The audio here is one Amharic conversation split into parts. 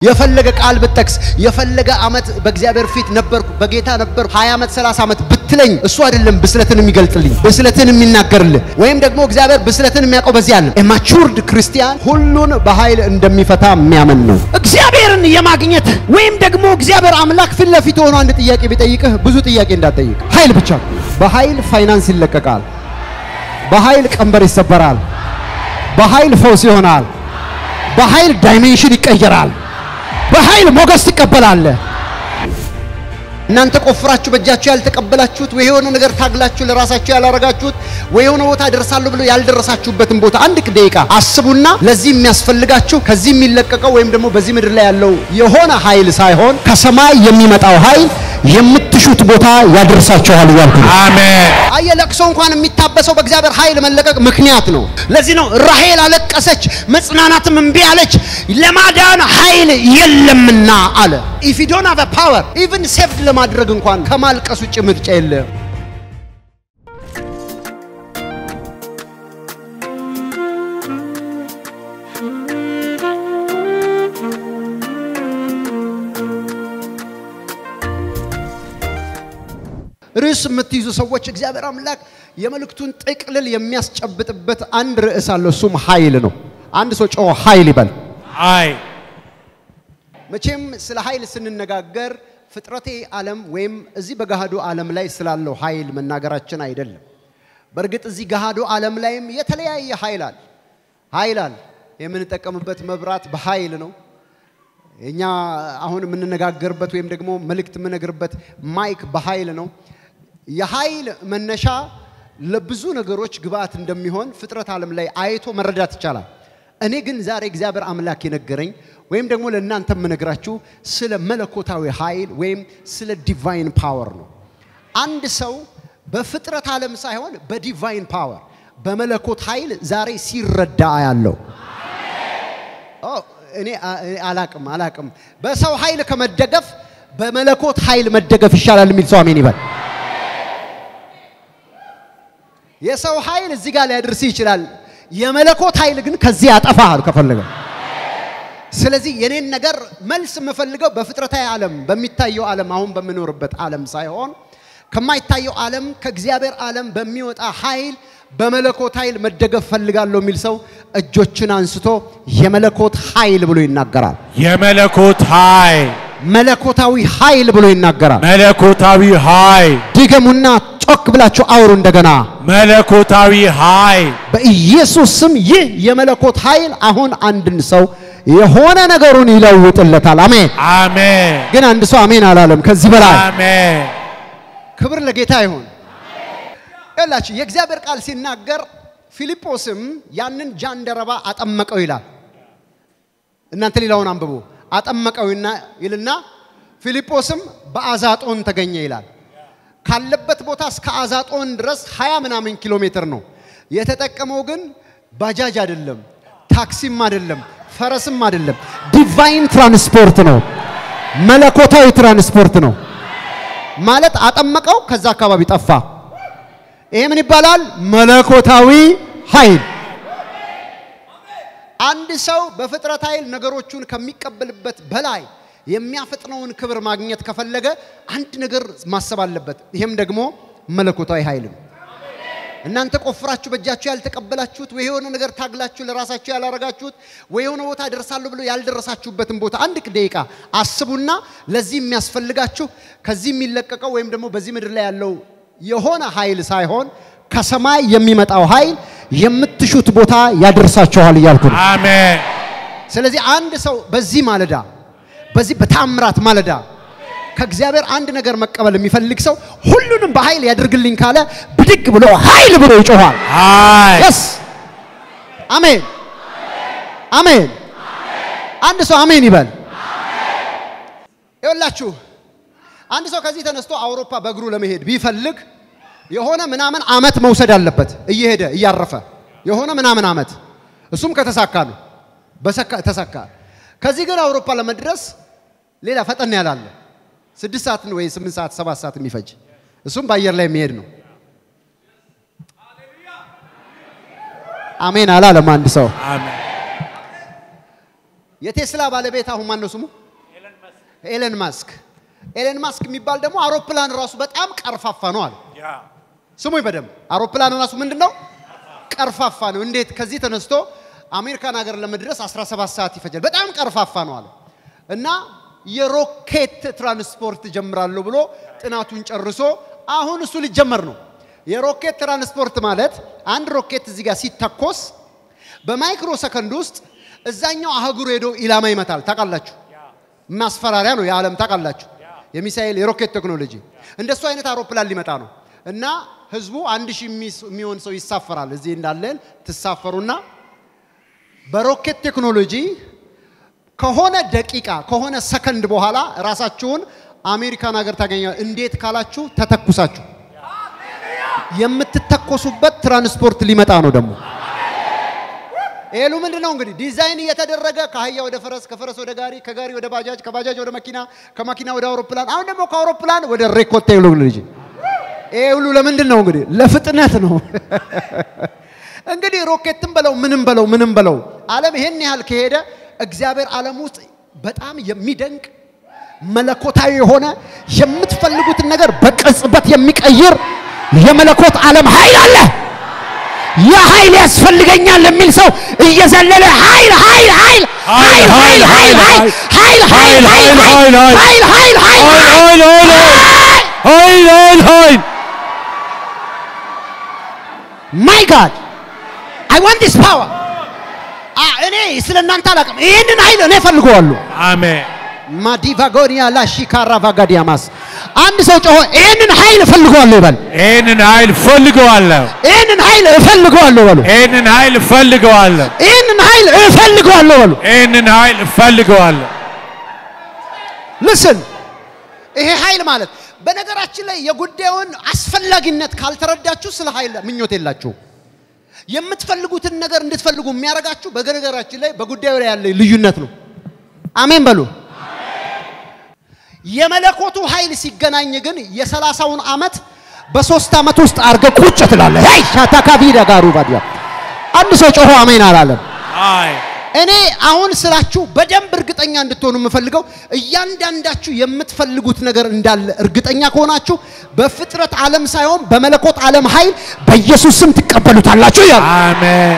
የፈለገ ቃል ብጠቅስ የፈለገ ዓመት በእግዚአብሔር ፊት ነበርኩ በጌታ ነበርኩ 20 ዓመት 30 ዓመት ብትለኝ እሱ አይደለም ብስለትን የሚገልጥልኝ ብስለትን የሚናገርልህ ወይም ደግሞ እግዚአብሔር ብስለትን የሚያውቀው በዚህ አለ ማቹርድ ክርስቲያን ሁሉን በኃይል እንደሚፈታ የሚያምን ነው። እግዚአብሔርን የማግኘት ወይም ደግሞ እግዚአብሔር አምላክ ፊት ለፊት ሆኖ አንድ ጥያቄ ቢጠይቅህ ብዙ ጥያቄ እንዳትጠይቅ። ኃይል ብቻ በኃይል ፋይናንስ ይለቀቃል። በኃይል ቀንበር ይሰበራል። በኃይል ፈውስ ይሆናል። በኃይል ዳይሜንሽን ይቀየራል። በኃይል ሞገስ ትቀበላለህ። እናንተ ቆፍራችሁ በእጃችሁ ያልተቀበላችሁት ወይ የሆነ ነገር ታግላችሁ ለራሳችሁ ያላረጋችሁት ወይ የሆነ ቦታ ደርሳለሁ ብሎ ያልደረሳችሁበትን ቦታ አንድ ደቂቃ አስቡና ለዚህ የሚያስፈልጋችሁ ከዚህ የሚለቀቀው ወይም ደግሞ በዚህ ምድር ላይ ያለው የሆነ ኃይል ሳይሆን ከሰማይ የሚመጣው ኃይል የምትሹት ቦታ ያደርሳችኋል እያልኩ ነው። አሜን። አየ ለቅሶ እንኳን የሚታበሰው በእግዚአብሔር ኃይል መለቀቅ ምክንያት ነው። ለዚህ ነው ራሄል አለቀሰች፣ መጽናናትም እምቢ አለች፣ ለማዳን ኃይል የለምና አለ። ኢፍ ዩ ዶንት ሃቭ ፓወር ኢቭን ሴቭድ ለማድረግ እንኳን ከማልቀስ ውጭ ምርጫ የለም። ርዕስ የምትይዙ ሰዎች እግዚአብሔር አምላክ የመልእክቱን ጥቅልል የሚያስጨብጥበት አንድ ርዕስ አለ። እሱም ኃይል ነው። አንድ ሰው ጮኸ ኃይል ይበል። አይ መቼም ስለ ኃይል ስንነጋገር ፍጥረቴ ዓለም ወይም እዚህ በገሃዱ ዓለም ላይ ስላለው ኃይል መናገራችን አይደለም። በእርግጥ እዚህ ገሃዱ ዓለም ላይም የተለያየ ኃይል አለ። ኃይል አለ። የምንጠቀምበት መብራት በኃይል ነው። እኛ አሁን የምንነጋገርበት ወይም ደግሞ መልእክት የምነግርበት ማይክ በኃይል ነው። የኃይል መነሻ ለብዙ ነገሮች ግብአት እንደሚሆን ፍጥረት ዓለም ላይ አይቶ መረዳት ይቻላል። እኔ ግን ዛሬ እግዚአብሔር አምላክ የነገረኝ ወይም ደግሞ ለእናንተ የምነግራችሁ ስለ መለኮታዊ ኃይል ወይም ስለ ዲቫይን ፓወር ነው። አንድ ሰው በፍጥረት ዓለም ሳይሆን በዲቫይን ፓወር በመለኮት ኃይል ዛሬ ሲረዳ ያለው እኔ አላቅም አላቅም በሰው ኃይል ከመደገፍ በመለኮት ኃይል መደገፍ ይሻላል የሚል ሰው አሜን ይበል። የሰው ኃይል እዚህ ጋር ሊያደርስ ይችላል። የመለኮት ኃይል ግን ከዚህ ያጠፋል ከፈለገ። ስለዚህ የኔን ነገር መልስ የምፈልገው በፍጥረታዊ ዓለም በሚታየው ዓለም አሁን በምኖርበት ዓለም ሳይሆን ከማይታየው ዓለም ከእግዚአብሔር ዓለም በሚወጣ ኃይል በመለኮት ኃይል መደገፍ ፈልጋለሁ የሚል ሰው እጆችን አንስቶ የመለኮት ኃይል ብሎ ይናገራል። የመለኮት ኃይል መለኮታዊ ኃይል ብሎ ይናገራል። መለኮታዊ ኃይል ድገሙና ጮክ ብላችሁ አውሩ እንደገና። መለኮታዊ ኃይል በኢየሱስ ስም ይህ የመለኮት ኃይል አሁን አንድን ሰው የሆነ ነገሩን ይለውጥለታል። አሜን። አሜን ግን አንድ ሰው አሜን አላለም። ከዚህ በላይ አሜን ክብር ለጌታ ይሁን። ይላችሁ የእግዚአብሔር ቃል ሲናገር ፊልጶስም ያንን ጃንደረባ አጠመቀው ይላል። እናንተ ሌላውን አንብቡ። አጠመቀውና ይልና ፊልጶስም በአዛጦን ተገኘ ይላል። ካለበት ቦታ እስከ አዛጦን ድረስ ሀያ ምናምን ኪሎ ሜትር ነው። የተጠቀመው ግን ባጃጅ አይደለም፣ ታክሲም አይደለም፣ ፈረስም አይደለም። ዲቫይን ትራንስፖርት ነው። መለኮታዊ ትራንስፖርት ነው። ማለት አጠመቀው፣ ከዛ አካባቢ ጠፋ። ይሄ ምን ይባላል? መለኮታዊ ኃይል። አንድ ሰው በፍጥረት ኃይል ነገሮቹን ከሚቀበልበት በላይ የሚያፈጥነውን ክብር ማግኘት ከፈለገ አንድ ነገር ማሰብ አለበት። ይሄም ደግሞ መለኮታዊ ኃይል ነው። እናንተ ቆፍራችሁ በእጃችሁ ያልተቀበላችሁት ወይ የሆነ ነገር ታግላችሁ ለራሳችሁ ያላረጋችሁት ወይ የሆነ ቦታ ደርሳለሁ ብሎ ያልደረሳችሁበትን ቦታ አንድ ደቂቃ አስቡና ለዚህ የሚያስፈልጋችሁ ከዚህ የሚለቀቀው ወይም ደግሞ በዚህ ምድር ላይ ያለው የሆነ ኃይል ሳይሆን ከሰማይ የሚመጣው ኃይል የምትሹት ቦታ ያደርሳችኋል እያልኩ ነው። አሜን ስለዚህ አንድ ሰው በዚህ ማለዳ በዚህ በታምራት ማለዳ ከእግዚአብሔር አንድ ነገር መቀበል የሚፈልግ ሰው ሁሉንም በኃይል ያድርግልኝ ካለ ብድግ ብሎ ኃይል ብሎ ይጮኋል። ኃይል የስ አሜን አሜን። አንድ ሰው አሜን ይበል። ይኸውላችሁ አንድ ሰው ከዚህ ተነስቶ አውሮፓ በእግሩ ለመሄድ ቢፈልግ የሆነ ምናምን አመት መውሰድ አለበት፣ እየሄደ እያረፈ የሆነ ምናምን አመት። እሱም ከተሳካ ነው፣ በሰካ ተሳካ። ከዚህ ግን አውሮፓ ለመድረስ ሌላ ፈጠን ያላለ ስድስት ሰዓት ወይ ስምንት ሰዓት ሰባት ሰዓት የሚፈጅ እሱም በአየር ላይ የሚሄድ ነው። አሜን አላለም አንድ ሰው። አሜን የቴስላ ባለቤት አሁን ማን ነው ስሙ? ኤለን ማስክ። ኤለን ማስክ የሚባል ደግሞ አውሮፕላን ራሱ በጣም ቀርፋፋ ነው አለ። ስሙኝ በደንብ አውሮፕላን ራሱ ምንድን ነው? ቀርፋፋ ነው። እንዴት ከዚህ ተነስቶ አሜሪካን ሀገር ለመድረስ 17 ሰዓት ይፈጃል። በጣም ቀርፋፋ ነው አለ እና የሮኬት ትራንስፖርት ጀምራለሁ ብሎ ጥናቱን ጨርሶ አሁን እሱ ሊጀመር ነው። የሮኬት ትራንስፖርት ማለት አንድ ሮኬት እዚህ ጋር ሲተኮስ በማይክሮ ሰከንድ ውስጥ እዛኛው አህጉር ሄዶ ኢላማ ይመታል። ታውቃላችሁ፣ ማስፈራሪያ ነው የዓለም ታውቃላችሁ። የሚሳኤል የሮኬት ቴክኖሎጂ እንደሱ አይነት አውሮፕላን ሊመጣ ነው እና ህዝቡ አንድ ሺህ የሚሆን ሰው ይሳፈራል። እዚህ እንዳለን ትሳፈሩና በሮኬት ቴክኖሎጂ ከሆነ ደቂቃ ከሆነ ሰከንድ በኋላ ራሳችሁን አሜሪካን ሀገር ታገኛል። እንዴት ካላችሁ ተተኩሳችሁ የምትተኮሱበት ትራንስፖርት ሊመጣ ነው ደግሞ ኤሉ ምንድን ነው እንግዲህ ዲዛይን እየተደረገ ከአህያ ወደ ፈረስ፣ ከፈረስ ወደ ጋሪ፣ ከጋሪ ወደ ባጃጅ፣ ከባጃጅ ወደ መኪና፣ ከመኪና ወደ አውሮፕላን፣ አሁን ደግሞ ከአውሮፕላን ወደ ሬኮት ቴክኖሎጂ። ይሄ ሁሉ ለምንድን ነው እንግዲህ? ለፍጥነት ነው። እንግዲህ ሮኬትም በለው ምንም በለው ምንም በለው ዓለም ይሄን ያህል ከሄደ እግዚአብሔር ዓለም ውስጥ በጣም የሚደንቅ መለኮታዊ የሆነ የምትፈልጉትን ነገር በቅጽበት የሚቀይር የመለኮት ዓለም ኃይል አለ። ያ ኃይል ያስፈልገኛል የሚል ሰው እየዘለለ ኃይል ኃይል ኃይል ኃይል ኃይል ኃይል ኃይል ኃይል ኃይል ኃይል ኃይል ኃይል ኃይል ኃይል ኃይል ኃይል ማይ ጋድ አይ ዋንት ዲስ ፓወር እኔ ስለ እናንተ አላውቅም። ይህንን ኃይል እኔ እፈልገዋለሁ። አሜን ማዲቫጎኒያ ላሺካራ ቫጋዲያማስ አንድ ሰው ጮሆ ይህንን ኃይል እፈልገዋለሁ ይበል። ይህንን ኃይል እፈልገዋለሁ። ይህንን ኃይል እፈልገዋለሁ በሉ። ይህንን ኃይል እፈልገዋለሁ። ይህንን ኃይል እፈልገዋለሁ በሉ። ይህንን ኃይል እፈልገዋለሁ። ልስን ይሄ ኃይል ማለት በነገራችን ላይ የጉዳዩን አስፈላጊነት ካልተረዳችሁ ስለ ኃይል ምኞት የላችሁ። የምትፈልጉትን ነገር እንድትፈልጉ የሚያደርጋችሁ በነገራችን ላይ በጉዳዩ ላይ ያለ ልዩነት ነው። አሜን በሉ። የመለኮቱ ኃይል ሲገናኝ ግን የሰላሳውን ዓመት በሶስት ዓመት ውስጥ አርገ ቁጭ ትላለህ። ሄይ ሻታካቪ ደጋሩ ባዲያ አንድ ሰው ጮሆ አሜን አላለም። አይ እኔ አሁን ስላችሁ በደንብ እርግጠኛ እንድትሆኑ የምፈልገው እያንዳንዳችሁ የምትፈልጉት ነገር እንዳለ እርግጠኛ ከሆናችሁ በፍጥረት ዓለም ሳይሆን በመለኮት ዓለም ኃይል በኢየሱስ ስም ትቀበሉታላችሁ እያሉ አሜን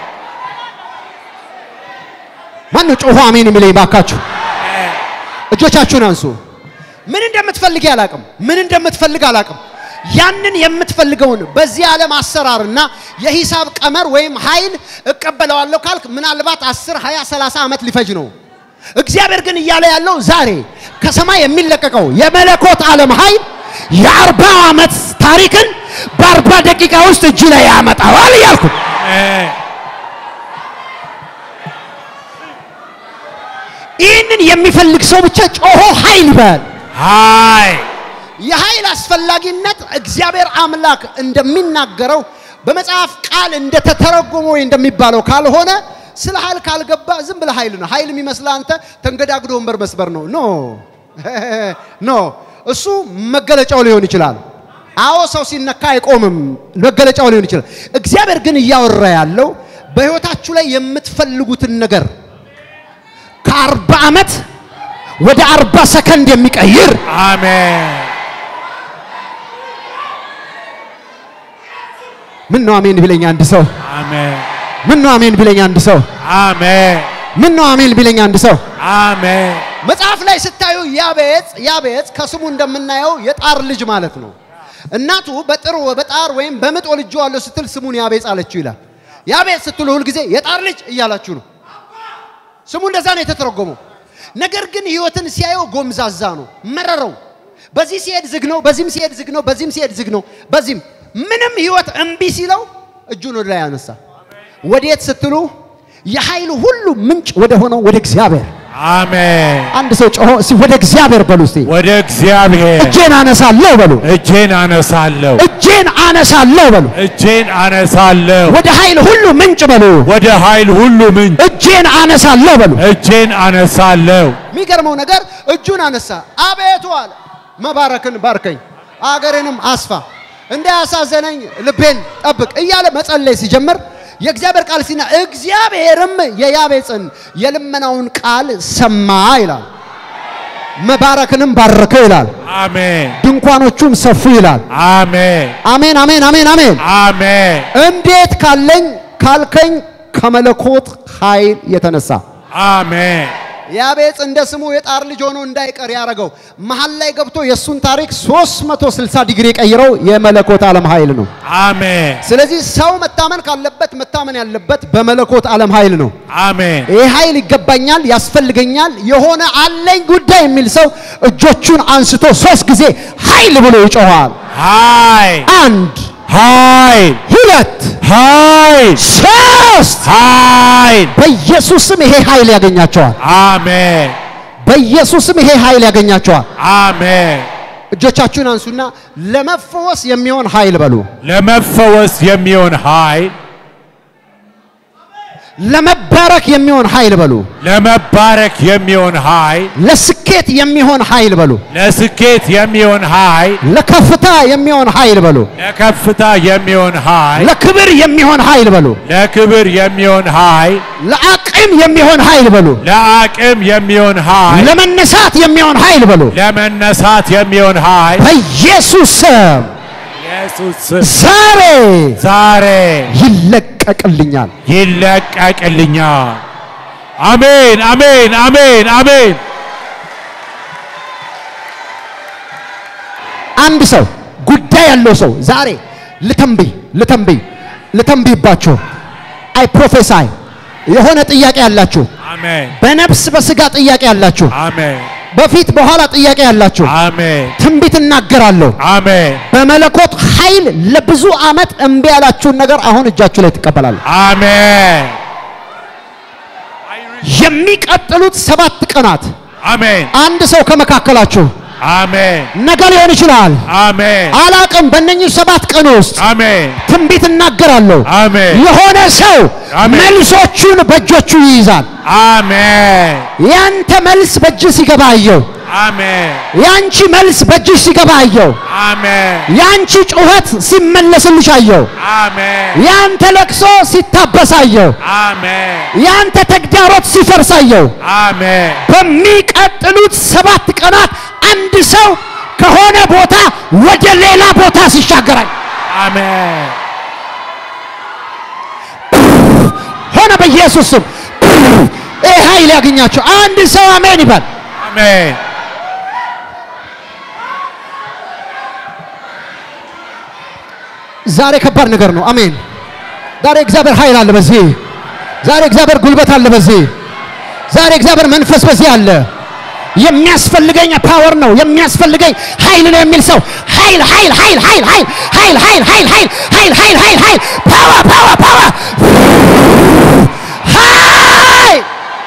ማን ነው ጮሆ አሜን የሚለኝ? ባካችሁ እጆቻችሁን አንሱ። ምን እንደምትፈልግ አላቅም። ምን እንደምትፈልግ አላቅም። ያንን የምትፈልገውን በዚህ ዓለም አሰራርና የሂሳብ ቀመር ወይም ኃይል እቀበለዋለሁ ካልክ ምናልባት 10፣ 20፣ 30 ዓመት ሊፈጅ ነው። እግዚአብሔር ግን እያለ ያለው ዛሬ ከሰማይ የሚለቀቀው የመለኮት ዓለም ኃይል የአርባ ዓመት ታሪክን በአርባ ደቂቃ ውስጥ እጅ ላይ ያመጣዋል እያልኩ አሜን ይህንን የሚፈልግ ሰው ብቻ ጮሆ ኃይል ይበል። ኃይል የኃይል አስፈላጊነት እግዚአብሔር አምላክ እንደሚናገረው በመጽሐፍ ቃል እንደተተረጎመ ወይ እንደሚባለው ካልሆነ ስለ ኃይል ካልገባ ዝም ብለህ ኃይል ነው። ኃይል የሚመስልህ አንተ ተንገዳግዶ ወንበር መስበር ነው። ኖ ኖ፣ እሱ መገለጫው ሊሆን ይችላል። አዎ ሰው ሲነካ አይቆምም፣ መገለጫው ሊሆን ይችላል። እግዚአብሔር ግን እያወራ ያለው በሕይወታችሁ ላይ የምትፈልጉትን ነገር ከአርባ ዓመት ወደ አርባ ሰከንድ የሚቀይር አሜን ምን ነው አሜን ቢለኝ አንድ ሰው አሜን ምን ነው አሜን ቢለኝ አንድ ሰው አሜን ምን ነው አሜን ቢለኝ አንድ ሰው አሜን መጽሐፍ ላይ ስታዩ ያቤጽ ያቤጽ ከስሙ እንደምናየው የጣር ልጅ ማለት ነው። እናቱ በጥር በጣር ወይም በምጥ ወልጄዋለሁ ስትል ስሙን ያቤጽ አለችው ይላል። ያቤጽ ስትሉ ሁልጊዜ የጣር ልጅ እያላችሁ ነው። ስሙ እንደዛ ነው የተተረጎመው። ነገር ግን ህይወትን ሲያየው ጎምዛዛ ነው፣ መረረው። በዚህ ሲሄድ ዝግ ነው፣ በዚህም ሲሄድ ዝግ ነው፣ በዚህም ሲሄድ ዝግ ነው፣ በዚህም ምንም ህይወት እምቢ ሲለው እጁን ወደ ላይ ያነሳ። ወዴት ስትሉ የኃይል ሁሉ ምንጭ ወደ ሆነው ወደ እግዚአብሔር አሜን አንድ ሰው ጮሆ እስቲ ወደ እግዚአብሔር በሉ እስቲ ወደ እግዚአብሔር እጄን አነሳለሁ በሉ እጄን አነሳለሁ እጄን አነሳለሁ በሉ እጄን አነሳለሁ ወደ ኃይል ሁሉ ምንጭ በሉ ወደ ኃይል ሁሉ ምንጭ እጄን አነሳለሁ በሉ እጄን አነሳለሁ የሚገርመው ነገር እጁን አነሳ አቤቱ አለ መባረክን ባርከኝ አገሬንም አስፋ እንዳያሳዘነኝ ልቤን ጠብቅ እያለ መጸለይ ሲጀምር የእግዚአብሔር ቃል ሲና እግዚአብሔርም የያቤጽን የልመናውን ቃል ሰማ ይላል። መባረክንም ባረከ ይላል። አሜን ድንኳኖቹም ሰፉ ይላል። አሜን አሜን አሜን አሜን አሜን። አሜን እንዴት ካለኝ ካልከኝ ከመለኮት ኃይል የተነሳ አሜን ያቤጽ እንደ ስሙ የጣር ልጅ ሆኖ እንዳይቀር ያደረገው መሀል ላይ ገብቶ የእሱን ታሪክ 360 ዲግሪ ቀይረው የመለኮት ዓለም ኃይል ነው። አሜን ስለዚህ ሰው መታመን ካለበት መታመን ያለበት በመለኮት ዓለም ኃይል ነው። አሜን ይህ ኃይል ይገባኛል፣ ያስፈልገኛል፣ የሆነ አለኝ ጉዳይ የሚል ሰው እጆቹን አንስቶ ሶስት ጊዜ ኃይል ብሎ ይጮኋል። ኃይል አንድ፣ ኃይል ሁለት፣ ኃይል ሶስት። ኃይል በኢየሱስም ይሄ ኃይል ያገኛቸዋል። አሜን በኢየሱስም ይሄ ኃይል ያገኛቸዋል። አሜን እጆቻችሁን አንሱና ለመፈወስ የሚሆን ኃይል በሉ። ለመፈወስ የሚሆን ኃይል ለመባረክ የሚሆን ኃይል በሉ። ለመባረክ የሚሆን ኃይል ለስኬት የሚሆን ኃይል በሉ። ለስኬት የሚሆን ኃይል ለከፍታ የሚሆን ኃይል በሉ። ለከፍታ የሚሆን ኃይል ለክብር የሚሆን ኃይል በሉ። ለክብር የሚሆን ኃይል ለአቅም የሚሆን ኃይል በሉ። ለአቅም የሚሆን ኃይል ለመነሳት የሚሆን ኃይል በሉ። ለመነሳት የሚሆን ኃይል በኢየሱስ ስም ኢየሱስ ስም ዛሬ ዛሬ ይለቀቅልኛል። ይለቀቅልኛል። አሜን አሜን አሜን አሜን። አንድ ሰው ጉዳይ ያለው ሰው ዛሬ ልተንብይ ልተንብይ ልተንብይባችሁ አይ ፕሮፌሳይ የሆነ ጥያቄ ያላችሁ አሜን በነፍስ በስጋ ጥያቄ ያላችሁ አሜን በፊት በኋላ ጥያቄ ያላችሁ አሜን ትንቢት እናገራለሁ። አሜን በመለኮት ኃይል ለብዙ ዓመት እምቢ ያላችሁን ነገር አሁን እጃችሁ ላይ ትቀበላለ። አሜን የሚቀጥሉት ሰባት ቀናት አሜን አንድ ሰው ከመካከላችሁ አሜን ነገ ሊሆን ይችላል፣ አሜን አላቅም። በእነኚህ ሰባት ቀን ውስጥ አሜን ትንቢት እናገራለሁ። አሜን የሆነ ሰው አሜን። መልሶቹን በእጆቹ ይይዛል። አሜን ያንተ መልስ በእጅህ ሲገባ አየው። አሜን ያንቺ መልስ በእጅሽ ሲገባ አየው። አሜን ያንቺ ጩኸት ሲመለስልሽ አየው። አሜን ያንተ ለቅሶ ሲታበስ አየው። አሜን ያንተ ተግዳሮት ሲፈርስ አየው። አሜን በሚቀጥሉት ሰባት ቀናት አንድ ሰው ከሆነ ቦታ ወደ ሌላ ቦታ ሲሻገራል አሜን ሆነ። በኢየሱስ ስም ይህ ኃይል ያገኛቸው አንድ ሰው አሜን ይባል። አሜን ዛሬ ከባድ ነገር ነው። አሜን። ዛሬ እግዚአብሔር ኃይል አለ በዚህ። ዛሬ እግዚአብሔር ጉልበት አለ በዚህ። ዛሬ እግዚአብሔር መንፈስ በዚህ አለ። የሚያስፈልገኝ ፓወር ነው የሚያስፈልገኝ ኃይል ነው የሚል ሰው ኃይል ኃይል ኃይል ኃይል ኃይል ኃይል ኃይል ኃይል ኃይል ኃይል ኃይል ኃይል ኃይል ፓወር ፓወር ፓወር ኃይል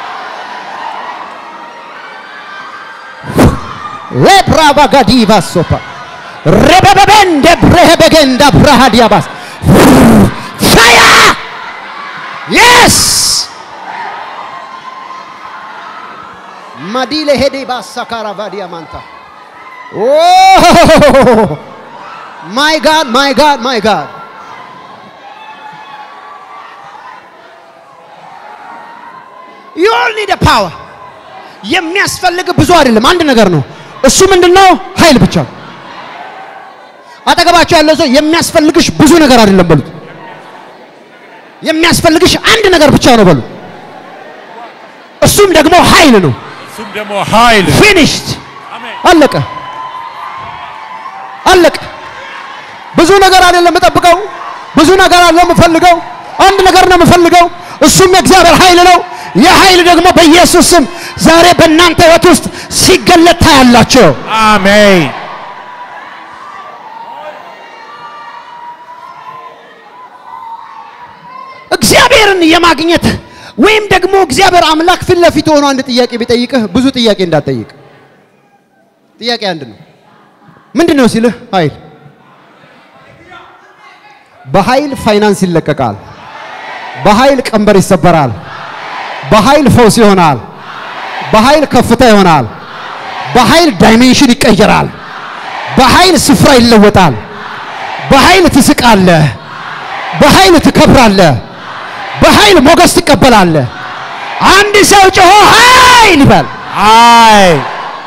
ሌብራባጋዲቫ ሶፓ ረበበበንደ ብረሄበገንዳ ብራሃዲያባስ ፋያ የስ ማዲለ ሄዴ ባሳካራ ቫዲያ ማንታ ማይ ጋድ ማይ ጋድ ማይ ጋድ ዩ ኦል ኒድ ፓወር የሚያስፈልግ ብዙ አይደለም፣ አንድ ነገር ነው። እሱ ምንድነው? ኃይል ብቻ ነው። አጠገባቸው ያለው ሰው የሚያስፈልግሽ ብዙ ነገር አይደለም በሉት። የሚያስፈልግሽ አንድ ነገር ብቻ ነው በሉ። እሱም ደግሞ ኃይል ነው። እሱም ደግሞ ኃይል ፊኒሽድ አሜን አለቀ አለቀ። ብዙ ነገር አይደለም የምጠብቀው፣ ብዙ ነገር አይደለም የምፈልገው፣ አንድ ነገር ነው የምፈልገው። እሱም የእግዚአብሔር ኃይል ነው። ይህ ኃይል ደግሞ በኢየሱስ ስም ዛሬ በእናንተ ሕይወት ውስጥ ሲገለጥ ታያላችሁ። አሜን እግዚአብሔርን የማግኘት ወይም ደግሞ እግዚአብሔር አምላክ ፊት ለፊት ሆኖ አንድ ጥያቄ ቢጠይቅህ ብዙ ጥያቄ እንዳትጠይቅ። ጥያቄ አንድ ነው። ምንድን ነው ሲልህ ኃይል በኃይል ፋይናንስ ይለቀቃል። በኃይል ቀንበር ይሰበራል። በኃይል ፈውስ ይሆናል። በኃይል ከፍታ ይሆናል። በኃይል ዳይሜንሽን ይቀየራል። በኃይል ስፍራ ይለወጣል። በኃይል ትስቃለህ። በኃይል ትከብራለህ። በኃይል ሞገስ ትቀበላለህ። አንድ ሰው ጮሆ ኃይል ይበል። ኃይል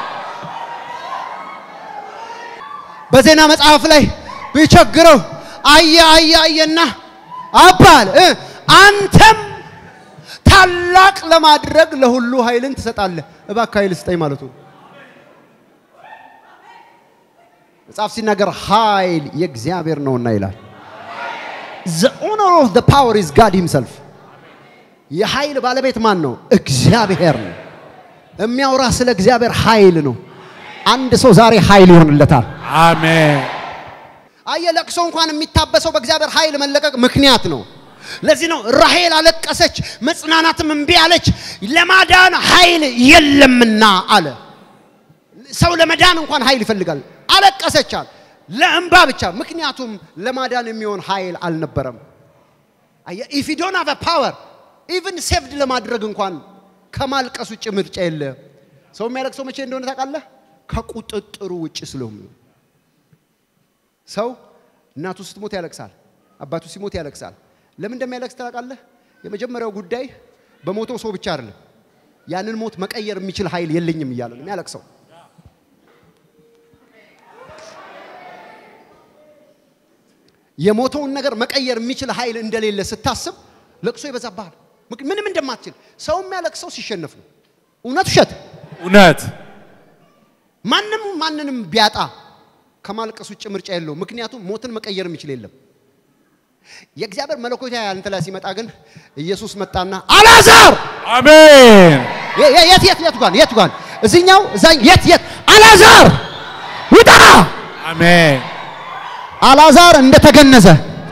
በዜና መጽሐፍ ላይ ቢቸግረው አየ አየ አየና አባል እ አንተም ታላቅ ለማድረግ ለሁሉ ኃይልን ትሰጣለህ። እባክህ ኃይል ስጠኝ ማለቱ ነው። መጽሐፍ ሲናገር ኃይል የእግዚአብሔር ነውና ይላል። the owner of the power is God himself የኃይል ባለቤት ማን ነው? እግዚአብሔር ነው። የሚያወራ ስለ እግዚአብሔር ኃይል ነው። አንድ ሰው ዛሬ ኃይል ይሆንለታል። አሜን አየ ለቅሶ እንኳን የሚታበሰው በእግዚአብሔር ኃይል መለቀቅ ምክንያት ነው። ለዚህ ነው ራሄል አለቀሰች፣ መጽናናትም እምቢ አለች፣ ለማዳን ኃይል የለምና አለ። ሰው ለመዳን እንኳን ኃይል ይፈልጋል። አለቀሰች አለ ለእንባ ብቻ፣ ምክንያቱም ለማዳን የሚሆን ኃይል አልነበረም። አየ ኢፍ ዩ ዶንት ሃቭ አ ፓወር ኢቭን ሴቭድ ለማድረግ እንኳን ከማልቀስ ውጭ ምርጫ የለም። ሰው የሚያለቅሰው መቼ እንደሆነ ታውቃለህ? ከቁጥጥሩ ውጭ ስለሆነ ሰው እናቱ ስትሞት ያለቅሳል፣ አባቱ ሲሞት ያለቅሳል። ለምን እንደሚያለቅስ ታውቃለህ? የመጀመሪያው ጉዳይ በሞተው ሰው ብቻ አይደለም፣ ያንን ሞት መቀየር የሚችል ኃይል የለኝም እያለ ነው የሚያለቅሰው። የሞተውን ነገር መቀየር የሚችል ኃይል እንደሌለ ስታስብ ለቅሶ ይበዛብሃል። ምክ- ምንም እንደማትችል ሰው የሚያለቅሰው ሲሸነፍ ነው። እውነት ውሸት? እውነት ማንም ማንንም ቢያጣ ከማልቀስ ውጭ ምርጫ የለውም። ምክንያቱም ሞትን መቀየር የሚችል የለም። የእግዚአብሔር መለኮታዊ አንተ ላይ ሲመጣ ግን ኢየሱስ መጣና አልዓዛር አሜን የ- የ- የት የት የቱ ጋር የቱ ጋር እዚህኛው እዛ የት የት አልዓዛር ውጣ። አሜን አልዓዛር እንደተገነዘ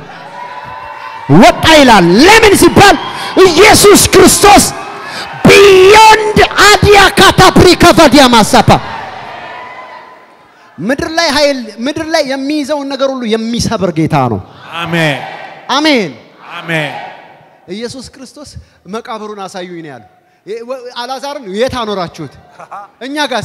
ወጣ ይላል። ለምን ሲባል ኢየሱስ ክርስቶስ ቢዮንድ አዲያ ካታፕሪ ከቫዲያ ማሳፓ ምድር ላይ ኃይል ምድር ላይ የሚይዘውን ነገር ሁሉ የሚሰብር ጌታ ነው። አሜን አሜን። አሜን ኢየሱስ ክርስቶስ መቃብሩን አሳዩኝ ነው ያለው። የ- ወ- አልዓዛርን የት አኖራችሁት? እኛ ጋስ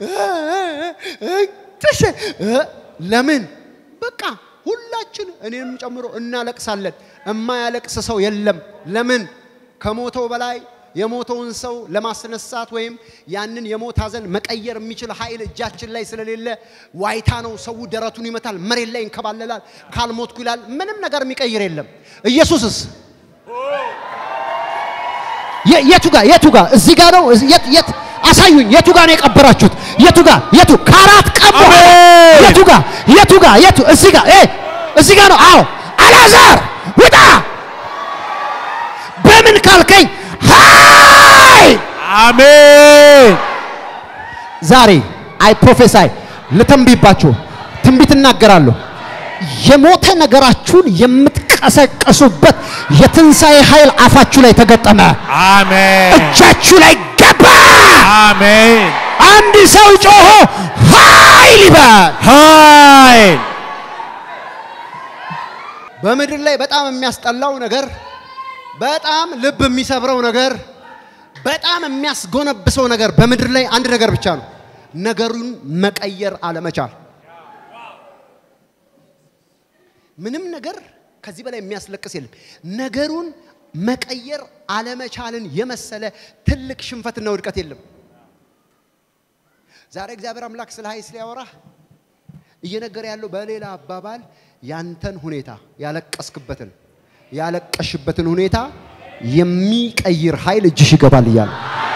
ጥሽ ለምን በቃ ሁላችን እኔንም ጨምሮ እናለቅሳለን። እማያለቅስ ሰው የለም። ለምን ከሞተው በላይ የሞተውን ሰው ለማስነሳት ወይም ያንን የሞት ሐዘን መቀየር የሚችል ኃይል እጃችን ላይ ስለሌለ ዋይታ ነው። ሰው ደረቱን ይመታል፣ መሬት ላይ ይንከባለላል። ካልሞትኩ ይላል። ምንም ነገር የሚቀይር የለም። ኢየሱስስ የ- የቱ ጋር የቱ ጋር እዚህ ጋር ነው እዚህ- የት የት አሳዩኝ የቱ ጋር ነው የቀበራችሁት የቱ ጋር የቱ ከአራት ቀን በኋላ አሜን። የቱ ጋር የቱ ጋር የቱ እዚህ ጋር እ እዚህ ጋር ነው አዎ አልዓዛር ውጣ በምን ካልከኝ ሃይ አሜን ዛሬ አይ ፕሮፌሳይ ልተንብይባችሁ ትንቢት እናገራለሁ የሞተ ነገራችሁን የምትቀሰቀሱበት የትንሣኤ ኃይል አፋችሁ ላይ ተገጠመ አሜን እጃችሁ ላይ ገባ አሜን አንድ ሰው ጮሆ ኃይል ይበል። ኃይል በምድር ላይ በጣም የሚያስጠላው ነገር፣ በጣም ልብ የሚሰብረው ነገር፣ በጣም የሚያስጎነብሰው ነገር በምድር ላይ አንድ ነገር ብቻ ነው፣ ነገሩን መቀየር አለመቻል። ምንም ነገር ከዚህ በላይ የሚያስለቅስ የለም። ነገሩን መቀየር አለመቻልን የመሰለ ትልቅ ሽንፈትና ውድቀት የለም። ዛሬ እግዚአብሔር አምላክ ስለ ኃይል ሲያወራህ እየነገረ ያለው በሌላ አባባል ያንተን ሁኔታ ያለቀስክበትን ያለቀሽበትን ሁኔታ የሚቀይር ኃይል እጅሽ ይገባል እያለ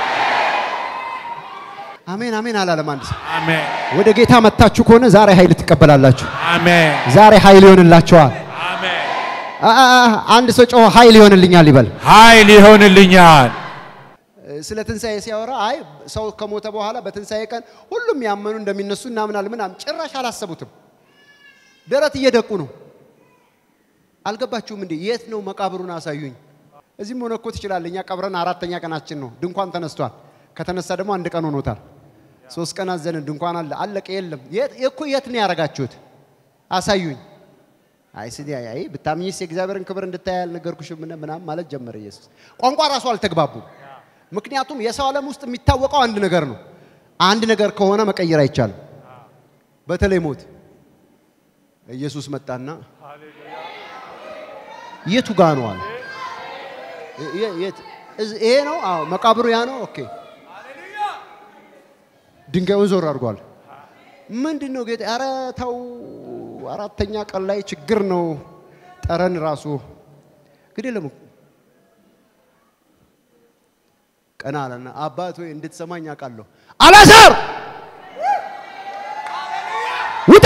አሜን አሜን አላለም። አንድ ሰው አሜን ወደ ጌታ መጥታችሁ ከሆነ ዛሬ ኃይል ትቀበላላችሁ። አሜን ዛሬ ኃይል ይሆንላችኋል። አሜን አ- አ- አ- አንድ ሰው ጮኸ ኃይል ይሆንልኛል ይበል። ኃይል ይሆንልኛል ስለ ትንሣኤ ሲያወራ አይ ሰው ከሞተ በኋላ በትንሣኤ ቀን ሁሉም ያመኑ እንደሚነሱ እናምናል ምናምን ጭራሽ አላሰቡትም። ደረት እየደቁ ነው። አልገባችሁም እንዴ? የት ነው መቃብሩን አሳዩኝ። እዚህም ሆነ እኮ ትችላለህ። እኛ ቀብረን አራተኛ ቀናችን ነው። ድንኳን ተነስቷል። ከተነሳ ደግሞ አንድ ቀን ሆኖታል። ሶስት ቀን አዘንን። ድንኳን አለ አለቀ። የለም የት እኮ የት ነው ያደረጋችሁት? አሳዩኝ። አይ ስዲ አይ አይ ብታምኝስ የእግዚአብሔርን ክብር እንድታይ ያልነገርኩሽም ምን ምናምን ማለት ጀመረ ኢየሱስ። ቋንቋ ራሱ አልተግባቡም። ምክንያቱም የሰው ዓለም ውስጥ የሚታወቀው አንድ ነገር ነው። አንድ ነገር ከሆነ መቀየር አይቻልም። በተለይ ሞት። ኢየሱስ መጣና የቱ ጋ ነው አለ። የ- የት? እዝ- ይሄ ነው? አዎ መቃብሩ ያ ነው። ኦኬ ድንጋዩን ዞር አድርጓል። ምንድን ነው ጌታ? ኧረ ተው፣ አራተኛ ቀን ላይ ችግር ነው። ጠረን ራሱ ግድ የለም ቀና አለና አባት ሆይ እንድትሰማኝ አውቃለሁ። አላዛር ውጣ!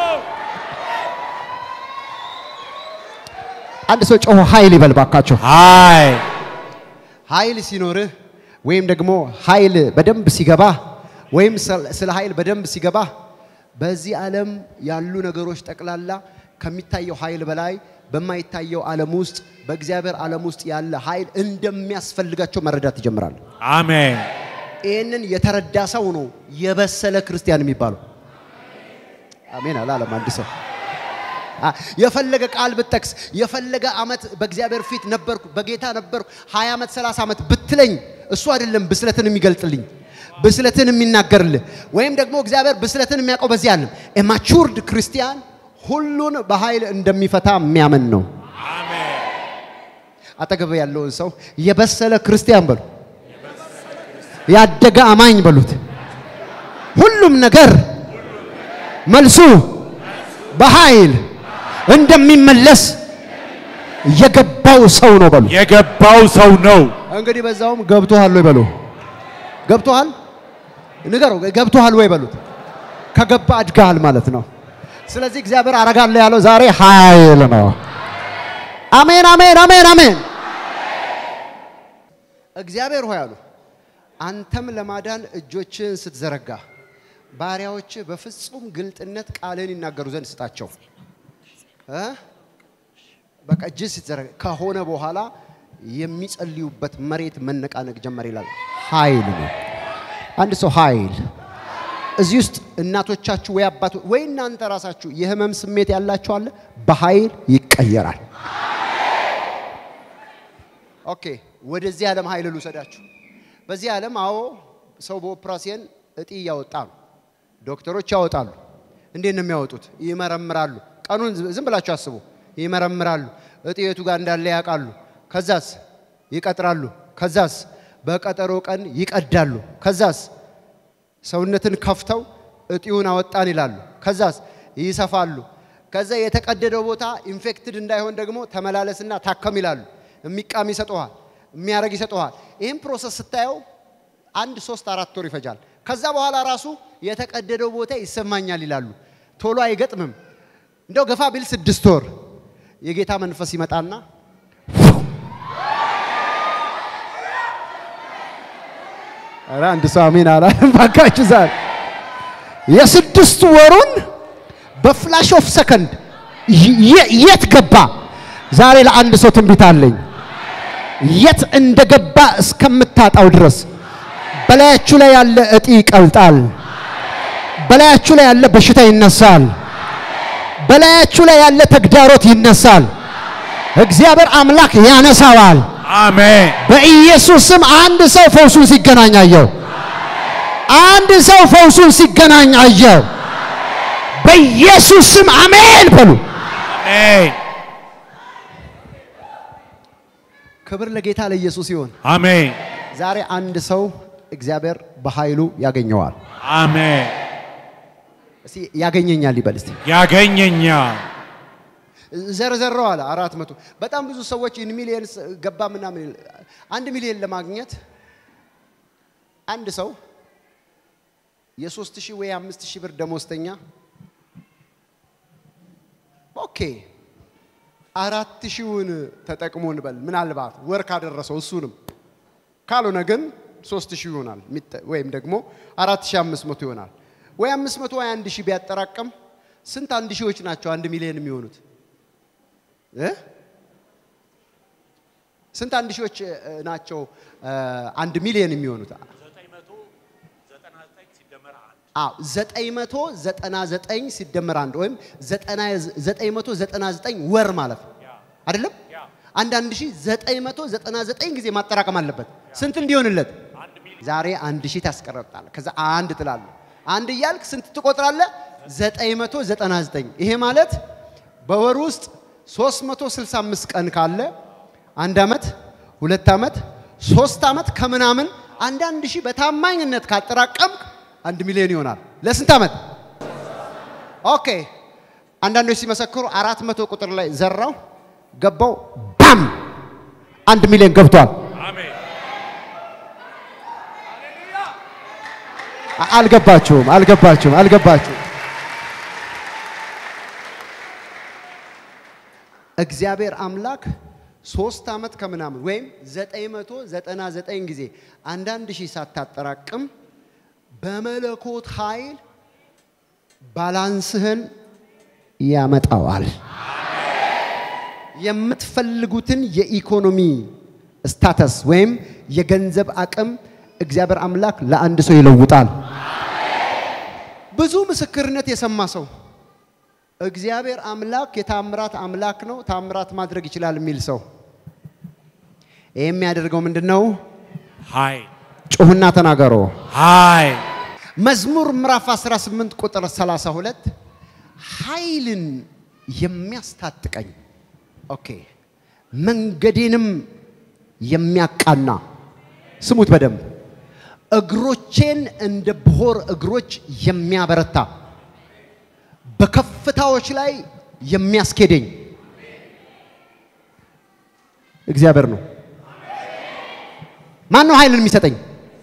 አንድ ሰው ጮሆ ኃይል ይበል ባካቸው። ኃይል ኃይል ሲኖርህ ወይም ደግሞ ኃይል በደንብ ሲገባ ወይም ስለ- ስለ ኃይል በደንብ ሲገባ በዚህ ዓለም ያሉ ነገሮች ጠቅላላ ከሚታየው ኃይል በላይ በማይታየው ዓለም ውስጥ በእግዚአብሔር ዓለም ውስጥ ያለ ኃይል እንደሚያስፈልጋቸው መረዳት ይጀምራል። አሜን ይህንን የተረዳ ሰው ነው የበሰለ ክርስቲያን የሚባለው። አሜን አላለም አንድ ሰው አ- የፈለገ ቃል ብጠቅስ የፈለገ ዓመት በእግዚአብሔር ፊት ነበርኩ በጌታ ነበርኩ 20 ዓመት 30 ዓመት ብትለኝ እሱ አይደለም ብስለትን የሚገልጥልኝ ብስለትን የሚናገርልህ ወይም ደግሞ እግዚአብሔር ብስለትን የሚያውቀው በዚህ አለም ማቹርድ ክርስቲያን ሁሉን በኃይል እንደሚፈታ የሚያምን ነው። አሜን አጠገብ ያለውን ሰው የበሰለ ክርስቲያን በሉ፣ ያደገ አማኝ በሉት። ሁሉም ነገር መልሱ በኃይል እንደሚመለስ የገባው ሰው ነው በሉ። የገባው ሰው ነው። እንግዲህ በዛውም ገብቶሃል ወይ በሉ። ገብቶሃል ንገረው፣ ገብቶሃል ወይ በሉት። ከገባ አድጋሃል ማለት ነው። ስለዚህ እግዚአብሔር አረጋለሁ ያለው ዛሬ ኃይል ነው። አሜን፣ አሜን፣ አሜን፣ አሜን። እግዚአብሔር ሆይ አሉ አንተም ለማዳን እጆችን ስትዘረጋ ባሪያዎች በፍጹም ግልጥነት ቃልን ይናገሩ ዘንድ ስጣቸው። እ? በቃ እጅ ስትዘረጋ ከሆነ በኋላ የሚጸልዩበት መሬት መነቃነቅ ጀመር ይላል። ኃይል ነው። አንድ ሰው ኃይል እዚህ ውስጥ እናቶቻችሁ ወይ አባቶ ወይ እናንተ ራሳችሁ የህመም ስሜት ያላችሁ አለ፣ በኃይል ይቀየራል። ኦኬ፣ ወደዚህ ዓለም ኃይል ልውሰዳችሁ። በዚህ ዓለም አዎ፣ ሰው በኦፕራሲየን እጢ እያወጣ ነው። ዶክተሮች ያወጣሉ። እንዴት ነው የሚያወጡት? ይመረምራሉ። ቀኑን ዝ- ዝም ብላችሁ አስቡ። ይመረምራሉ። እጢ የቱ ጋር እንዳለ ያውቃሉ። ከዛስ ይቀጥራሉ። ከዛስ በቀጠሮ ቀን ይቀዳሉ። ከዛስ ሰውነትን ከፍተው እጢውን አወጣን ይላሉ። ከዛስ ይሰፋሉ። ከዛ የተቀደደው ቦታ ኢንፌክትድ እንዳይሆን ደግሞ ተመላለስና ታከም ይላሉ። የሚቃም ይሰጠዋል፣ የሚያረግ ይሰጠዋል። ይህም ፕሮሰስ ስታየው አንድ ሶስት አራት ወር ይፈጃል። ከዛ በኋላ ራሱ የተቀደደው ቦታ ይሰማኛል ይላሉ። ቶሎ አይገጥምም። እንደው ገፋ ቢል ስድስት ወር የጌታ መንፈስ ይመጣና ኧረ አንድ ሰው አሜን አላለም። ባካችሁ ዛሬ የስድስት ወሩን በፍላሽ ኦፍ ሰከንድ የ- የት ገባ? ዛሬ ለአንድ ሰው ትንቢት አለኝ። የት እንደገባ እስከምታጣው ድረስ በላያችሁ ላይ ያለ እጢ ይቀልጣል። በላያችሁ ላይ ያለ በሽታ ይነሳል። በላያችሁ ላይ ያለ ተግዳሮት ይነሳል። እግዚአብሔር አምላክ ያነሳዋል። አሜን በኢየሱስ ስም አንድ ሰው ፈውሱን ሲገናኝ አየው። አንድ ሰው ፈውሱን ሲገናኝ አየው። በኢየሱስ ስም አሜን በሉ። አሜን ክብር ለጌታ ለኢየሱስ ይሁን። አሜን ዛሬ አንድ ሰው እግዚአብሔር በኃይሉ ያገኘዋል። አሜን እስቲ ያገኘኛል ይበል እስቲ። ያገኘኛል ዘርዘረው አለ አራት መቶ በጣም ብዙ ሰዎች ኢን ሚሊየንስ ገባ ምናምን ይል- አንድ ሚሊየን ለማግኘት አንድ ሰው የሶስት ሺህ ወይ አምስት ሺህ ብር ደሞዝተኛ ኦኬ አራት ሺውን ተጠቅሞ እንበል ምናልባት ወር ካደረሰው እሱንም ካልሆነ ግን ሶስት ሺህ ይሆናል ሚጠ- ወይም ደግሞ አራት ሺህ አምስት መቶ ይሆናል ወይ አምስት መቶ ወይ አንድ ሺህ ቢያጠራቅም ስንት አንድ ሺዎች ናቸው አንድ ሚሊዮን የሚሆኑት እ? ስንት አንድ ሺዎች እ, ናቸው እ, አንድ ሚሊዮን የሚሆኑት? አዎ ዘጠኝ መቶ ዘጠና ዘጠኝ ሲደመር አንድ ወይም ዘጠና ዘጠኝ መቶ ዘጠና ዘጠኝ ወር ማለት ነው አይደለም? አንድ አንድ ሺህ ዘጠኝ መቶ ዘጠና ዘጠኝ ጊዜ ማጠራቀም አለበት። ስንት እንዲሆንለት? ዛሬ አንድ ሺህ ታስቀረጣል። ከዛ አንድ ትላለህ። አንድ እያልክ ስንት ትቆጥራለህ? ዘጠኝ መቶ ዘጠና ዘጠኝ ይሄ ማለት በወር ውስጥ 365 ቀን ካለ አንድ ዓመት ሁለት ዓመት፣ ሶስት ዓመት ከምናምን አንዳንድ ሺህ በታማኝነት ካጠራቀምክ አንድ ሚሊዮን ይሆናል። ለስንት ዓመት? ኦኬ። አንዳንዶች ሲመሰክሩ አራት መቶ ቁጥር ላይ ዘራው ገባው፣ ባም አንድ ሚሊዮን ገብቷል። አሜን። አ- አልገባችሁም? አልገባችሁም? አልገባችሁም? እግዚአብሔር አምላክ ሶስት ዓመት ከምናምን ወይም 999 ጊዜ አንዳንድ ሺህ ሳታጠራቅም በመለኮት ኃይል ባላንስህን ያመጣዋል። የምትፈልጉትን የኢኮኖሚ ስታተስ ወይም የገንዘብ አቅም እግዚአብሔር አምላክ ለአንድ ሰው ይለውጣል። ብዙ ምስክርነት የሰማ ሰው እግዚአብሔር አምላክ የታምራት አምላክ ነው፣ ታምራት ማድረግ ይችላል የሚል ሰው ይህ የሚያደርገው ምንድን ነው? ኃይል ጩሁና ተናገሮ። ኃይል መዝሙር ምዕራፍ 18 ቁጥር 32 ኃይልን የሚያስታጥቀኝ ኦኬ መንገዴንም የሚያቃና ስሙት በደንብ እግሮቼን እንደ ብሆር እግሮች የሚያበረታ በከፍታዎች ላይ የሚያስኬደኝ እግዚአብሔር ነው። ማን ነው ኃይልን የሚሰጠኝ?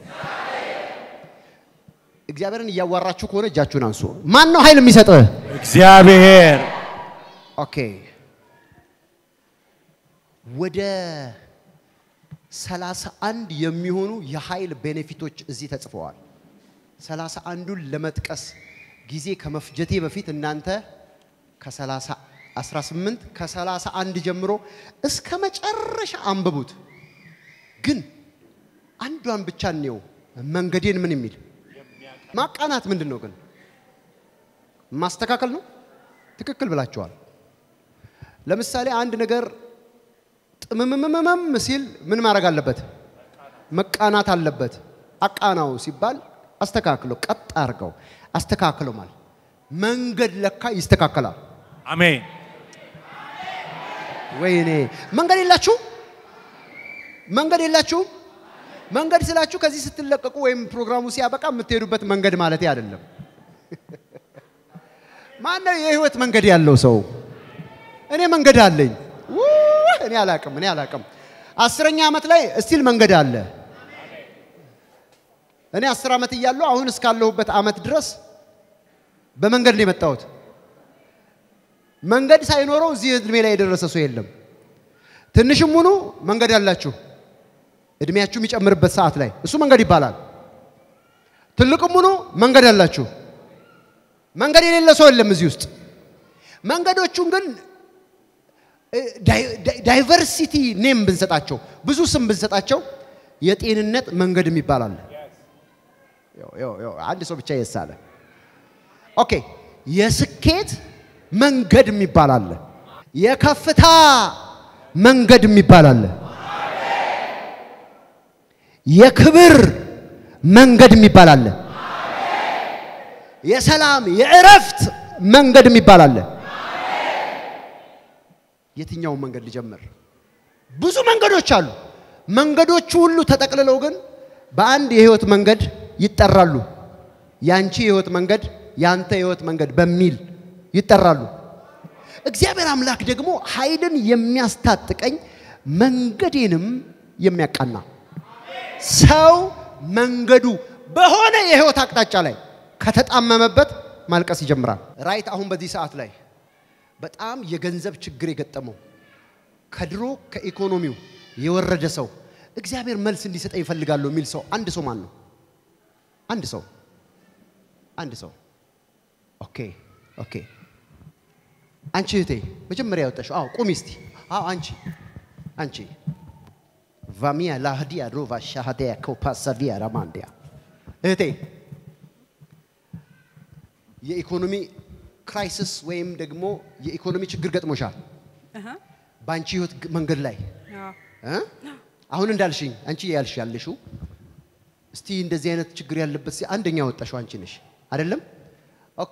እግዚአብሔርን እያዋራችሁ ከሆነ እጃችሁን አንሱ። ማን ነው ኃይል የሚሰጥህ? እግዚአብሔር ኦኬ ወደ ሰላሳ አንድ የሚሆኑ የኃይል ቤኔፊቶች እዚህ ተጽፈዋል። ሰላሳ አንዱን ለመጥቀስ ጊዜ ከመፍጀቴ በፊት እናንተ ከሰላሳ 18 ከሰላሳ አንድ ጀምሮ እስከ መጨረሻ አንብቡት። ግን አንዷን ብቻ እንየው። መንገዴን ምን የሚል ማቃናት ምንድን ነው ግን? ማስተካከል ነው። ትክክል ብላችኋል። ለምሳሌ አንድ ነገር ጥምምምምም ሲል ምን ማድረግ አለበት? መቃናት አለበት። አቃናው ሲባል አስተካክለው፣ ቀጥ አድርገው አስተካክለው ማለት መንገድ ለካ ይስተካከላል። አሜን። ወይኔ መንገድ የላችሁ መንገድ የላችሁም። መንገድ ስላችሁ ከዚህ ስትለቀቁ ወይም ፕሮግራሙ ሲያበቃ የምትሄዱበት መንገድ ማለት አይደለም። ማነው የህይወት መንገድ ያለው ሰው? እኔ መንገድ አለኝ። ውይ፣ እኔ አላቅም፣ እኔ አላቅም። አስረኛ ዓመት ላይ እስቲል መንገድ አለ። እኔ አስር ዓመት እያለሁ አሁን እስካለሁበት ዓመት ድረስ በመንገድ ነው የመጣሁት። መንገድ ሳይኖረው እዚህ እድሜ ላይ የደረሰ ሰው የለም። ትንሽም ሁኑ መንገድ ያላችሁ እድሜያችሁ የሚጨምርበት ሰዓት ላይ እሱ መንገድ ይባላል። ትልቅም ሁኑ መንገድ ያላችሁ መንገድ የሌለ ሰው የለም እዚህ ውስጥ። መንገዶቹን ግን ዳይቨርሲቲ ኔም ብንሰጣቸው ብዙ ስም ብንሰጣቸው የጤንነት መንገድ የሚባል አለ። ያው- ያው- ያው አንድ ሰው ብቻ የሳለ ኦኬ። የስኬት መንገድ የሚባል አለ። የከፍታ መንገድ የሚባል አለ። የክብር መንገድ የሚባል አለ። የሰላም የእረፍት መንገድ የሚባል አለ። የትኛውን መንገድ ልጀምር? ብዙ መንገዶች አሉ። መንገዶቹ ሁሉ ተጠቅልለው ግን በአንድ የህይወት መንገድ ይጠራሉ። ያንቺ የህይወት መንገድ፣ ያንተ የህይወት መንገድ በሚል ይጠራሉ። እግዚአብሔር አምላክ ደግሞ ኃይልን የሚያስታጥቀኝ መንገዴንም የሚያቃና ሰው መንገዱ በሆነ የህይወት አቅጣጫ ላይ ከተጣመመበት ማልቀስ ይጀምራል። ራይት አሁን በዚህ ሰዓት ላይ በጣም የገንዘብ ችግር የገጠመው ከድሮ ከኢኮኖሚው የወረደ ሰው እግዚአብሔር መልስ እንዲሰጠኝ ይፈልጋለሁ የሚል ሰው አንድ ሰው ማን ነው? አንድ ሰው አንድ ሰው ኦኬ ኦኬ። አንቺ እህቴ መጀመሪያ ያወጣሽው አዎ፣ ቁሚ እስቲ። አዎ አንቺ አንቺ ቫሚያ ላህዲያ ሮቫ ሻሃዲያ ኮፓሳቪያ ራማንዲያ እህቴ የኢኮኖሚ ክራይሲስ ወይም ደግሞ የኢኮኖሚ ችግር ገጥሞሻል በአንቺ ህይወት ግ- መንገድ ላይ እ? አሁን እንዳልሽኝ አንቺ ያልሽ ያለሽው እስቲ እንደዚህ አይነት ችግር ያለበት ሲ- አንደኛ ወጣሽው አንቺ ነሽ አይደለም? ኦኬ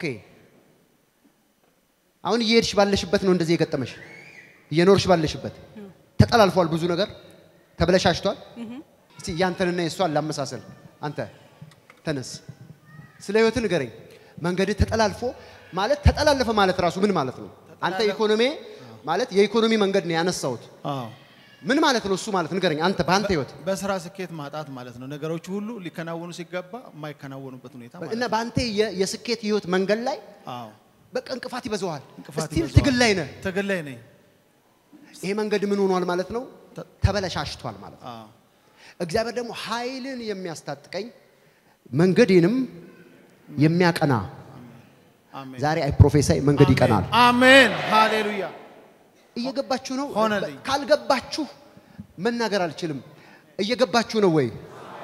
አሁን እየሄድሽ ባለሽበት ነው እንደዚህ የገጠመሽ፣ እየኖርሽ ባለሽበት ተጠላልፏል ብዙ ነገር ተበለሻሽቷል። እስቲ ያንተንና የእሷን ላመሳሰል። አንተ ተነስ፣ ስለ ህይወት ንገረኝ። መንገድ ተጠላልፎ ማለት ተጠላለፈ ማለት ራሱ ምን ማለት ነው? አንተ ኢኮኖሚ ማለት የኢኮኖሚ መንገድ ነው ያነሳሁት። አዎ ምን ማለት ነው እሱ ማለት ንገረኝ። አንተ በአንተ ህይወት በስራ ስኬት ማጣት ማለት ነው። ነገሮች ሁሉ ሊከናወኑ ሲገባ የማይከናወኑበት ሁኔታ ማለት እና ነው። በአንተ የ- የስኬት ህይወት መንገድ ላይ አዎ በቃ እንቅፋት ይበዛዋል። እንቅፋት ስቲል ይበዛዋል። ትግል ላይ ነህ። ትግል ላይ ነኝ። ይሄ መንገድ ምን ሆኗል ማለት ነው? ተ- ተበለሻሽቷል ማለት ነው። አዎ እግዚአብሔር ደግሞ ኃይልን የሚያስታጥቀኝ መንገዴንም የሚያቀና አሜን ዛሬ አይ ፕሮፌሳይ መንገድ ይቀናል። አሜን ሃሌሉያ እየገባችሁ ነው? ሆነልኝ። ካልገባችሁ መናገር አልችልም። እየገባችሁ ነው ወይ?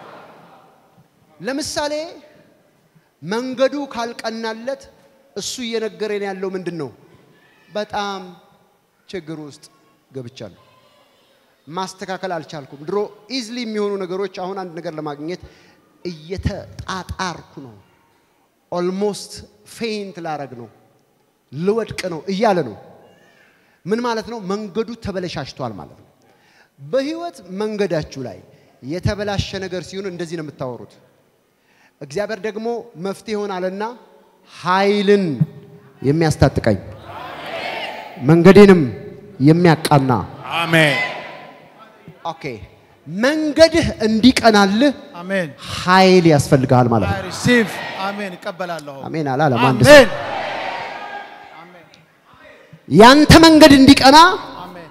ለምሳሌ መንገዱ ካልቀናለት እሱ እየነገረን ያለው ምንድን ነው? በጣም ችግር ውስጥ ገብቻለሁ። ማስተካከል አልቻልኩም። ድሮ ኢዝሊ የሚሆኑ ነገሮች አሁን አንድ ነገር ለማግኘት እየተጣጣርኩ ነው። ኦልሞስት ፌይንት ላረግ ነው፣ ልወድቅ ነው እያለ ነው። ምን ማለት ነው? መንገዱ ተበለሻሽቷል ማለት ነው። በህይወት መንገዳችሁ ላይ የተበላሸ ነገር ሲሆን እንደዚህ ነው የምታወሩት። እግዚአብሔር ደግሞ መፍትሄ ይሆናልና ኃይልን የሚያስታጥቀኝ መንገዴንም የሚያቃና አሜን ኦኬ፣ መንገድህ እንዲቀናልህ አሜን ኃይል ያስፈልግሃል ማለት ነው። አይ ሪሲቭ አሜን እቀበላለሁ። አሜን አላለም አንድ ሰው። አሜን አሜን ያንተ መንገድ እንዲቀና አሜን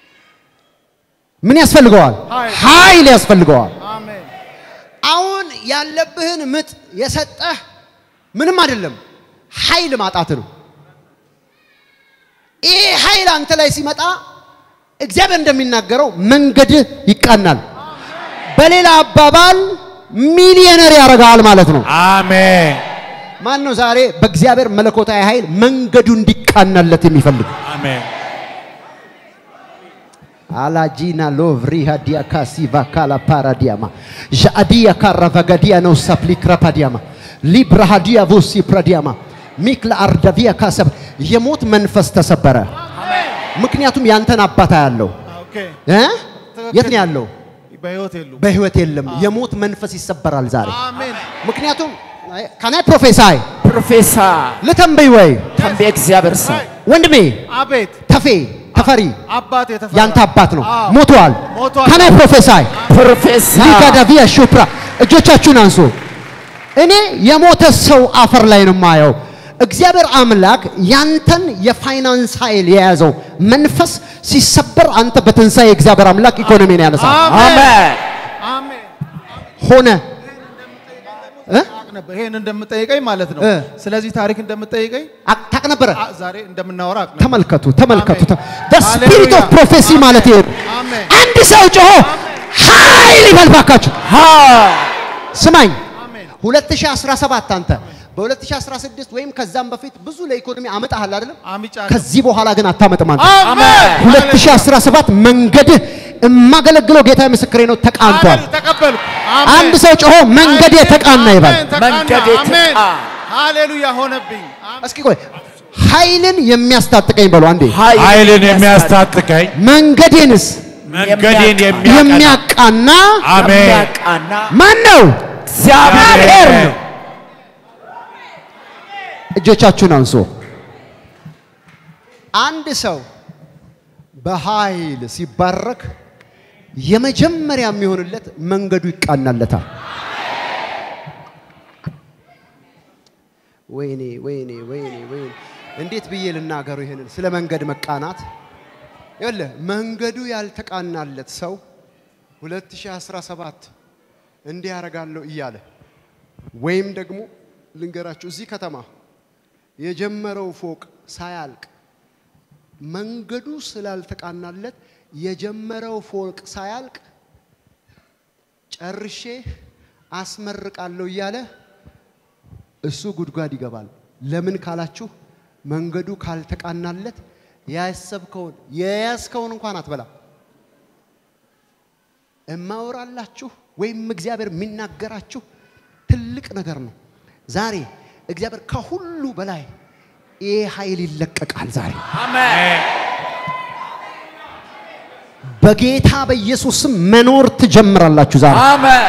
ምን ያስፈልገዋል? ኃይል። ኃይል ያስፈልገዋል። አሜን አሁን ያለብህን ምጥ የሰጠህ ምንም አይደለም፣ ኃይል ማጣት ነው። ይሄ ኃይል አንተ ላይ ሲመጣ እግዚአብሔር እንደሚናገረው መንገድህ ይቃናል። በሌላ አባባል ሚሊዮነር ያደርግሃል ማለት ነው። አሜን ማን ነው ዛሬ በእግዚአብሔር መለኮታዊ ኃይል መንገዱ እንዲቃናለት የሚፈልግ? አሜን አላጂና ሎቭሪ ሃዲያ ካሲ ቫካላ ፓራዲያማ ዣአዲያ ካራቫጋዲያ ነው ሳፕሊ ክራፓዲያማ ሊብራ ሃዲያ ቮሲ ፕራዲያማ ሚክላ አርዳቪያ ካሰብ የሞት መንፈስ ተሰበረ። ምክንያቱም ያንተን አባታ ያለው ኦኬ እ? የት ነው ያለው? በህይወት የሉም። በህይወት የለም። የሞት መንፈስ ይሰበራል ዛሬ። አሜን ምክንያቱም ከናይ ፕሮፌሳይ ፕሮፌሰር ልተንበይ ወይ ተንቤ እግዚአብሔር ሰው ወንድሜ አቤት ተፌ ተፈሪ አባት የተፈራ ያንተ አባት ነው፣ አዎ። ሞቷል። ሞቷል። ከናይ ፕሮፌሳይ ፕሮፌሰር ሊጋዳቪያ ሹፕራ እጆቻችሁን አንሱ። እኔ የሞተ ሰው አፈር ላይ ነው የማየው። እግዚአብሔር አምላክ ያንተን የፋይናንስ ኃይል የያዘው መንፈስ ሲሰበር አንተ በትንሣኤ እግዚአብሔር አምላክ ኢኮኖሚን ያነሳል። አሜን አሜን ሆነ እ? አቅ ነበር ይሄን እንደምጠይቀኝ ማለት ነው። እ። ስለዚህ ታሪክ እንደምጠይቀኝ አቅ- ታቅ ነበረ። አ- ዛሬ እንደምናወራ አቅ ነበር። ተመልከቱ ተመልከቱ። አሜን። the spirit of ሃሌሉያ። prophecy ማለት ይሄ ነው። አሜን አንድ ሰው ጮሆ ኃይል ይበል ባካችሁ። ስማኝ አሜን 2017 አንተ በ2016 ወይም ከዛም በፊት ብዙ ለኢኮኖሚ አመጣሃል አይደለም? አምጫለሁ። ከዚህ በኋላ ግን አታመጥም አንተ። አሜን 2017 መንገድህ የማገለግለው ጌታ ምስክሬ ነው ተቃንቷል። አሜን ተቀበልኩ። አንድ ሰው ጮሆ መንገዴ ተቃና ይበል። አሜን፣ ተቃና። መንገዴ አሜን ተቃ- ሃሌሉያ ሆነብኝ። አሜን። እስኪ ቆይ ኃይልን የሚያስታጥቀኝ በሉ አንዴ። ኃይልን የሚያስታጥቀኝ መንገዴንስ መንገዴን የሚያቀና የሚያቃና አሜን የሚያቃና ማን ነው? እግዚአብሔር ነው። እጆቻችሁን አንሱ። አንድ ሰው በኃይል ሲባረክ የመጀመሪያ የሚሆንለት መንገዱ ይቃናለታል። ወይኔ ወይኔ ወይኔ ወይኔ እንዴት ብዬ ልናገሩ ይሄንን ስለ መንገድ መቃናት? ይኸውልህ መንገዱ ያልተቃናለት ሰው 2017 እንዲህ ያደርጋለሁ እያለ ወይም ደግሞ ልንገራችሁ እዚህ ከተማ የጀመረው ፎቅ ሳያልቅ መንገዱ ስላልተቃናለት የጀመረው ፎቅ ሳያልቅ ጨርሼ አስመርቃለሁ እያለ እሱ ጉድጓድ ይገባል። ለምን ካላችሁ መንገዱ ካልተቃናለት ያሰብከውን የያዝከውን እንኳን አትበላም። እማወራላችሁ ወይም እግዚአብሔር የሚናገራችሁ ትልቅ ነገር ነው። ዛሬ እግዚአብሔር ከሁሉ በላይ ይህ ኃይል ይለቀቃል። ዛሬ አሜን በጌታ በኢየሱስ ስም መኖር ትጀምራላችሁ። ዛሬ አሜን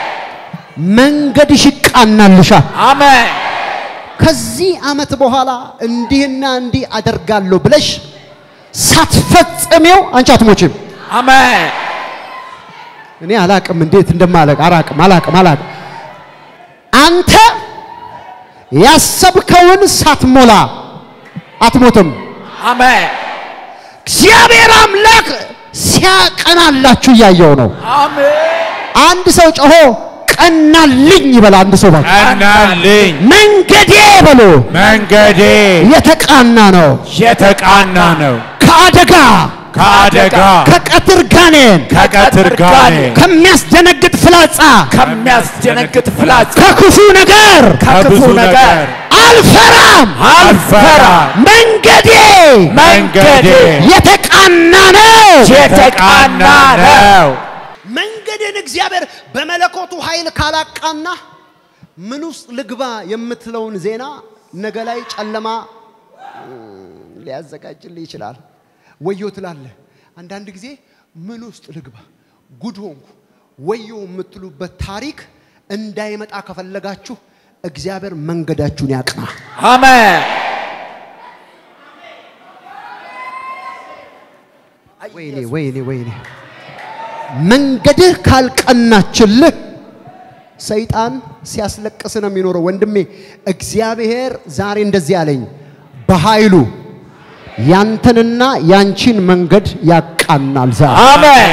መንገድሽ ይቃናልሻል። አሜን ከዚህ ዓመት በኋላ እንዲህና እንዲህ አደርጋለሁ ብለሽ ሳትፈጽሜው አንቺ አትሞችም። አሜን እኔ አላቅም እንዴት እንደማለቅ አላቅም አላቅም አላቅም። አንተ ያሰብከውን ሳትሞላ አትሞትም። አሜን እግዚአብሔር አምላክ ሲያቀናላችሁ እያየው ነው። አሜን አንድ ሰው ጮሆ ቀናልኝ ይበል። አንድ ሰው ባክ ቀናልኝ መንገዴ በሎ መንገዴ የተቃና ነው። የተቃና ነው። ከአደጋ ከአደጋ ከቀትር ጋኔን ከቀትር ጋኔን ከሚያስደነግጥ ፍላጻ ከሚያስደነግጥ ፍላጻ ከክፉ ነገር ከክፉ ነገር አልፈራም። አልፈራም። መንገዴ መንገዴ የተቃና ነው። የተቃና ነው። መንገድን እግዚአብሔር በመለኮቱ ኃይል ካላቃና ምን ውስጥ ልግባ የምትለውን ዜና ነገ ላይ ጨለማ እም፣ ሊያዘጋጅልህ ይችላል። ወዮ ትላለህ። አንዳንድ ጊዜ ምን ውስጥ ልግባ፣ ጉድ ሆንኩ፣ ወዮ የምትሉበት ታሪክ እንዳይመጣ ከፈለጋችሁ እግዚአብሔር መንገዳችሁን ያቅና። አሜን ወይኔ ወይኔ ወይኔ መንገድህ ካልቀናችልህ ሰይጣን ሲያስለቅስ ነው የሚኖረው። ወንድሜ እግዚአብሔር ዛሬ እንደዚህ አለኝ፣ በኃይሉ ያንተንና ያንቺን መንገድ ያቃናል። ዛሬ አሜን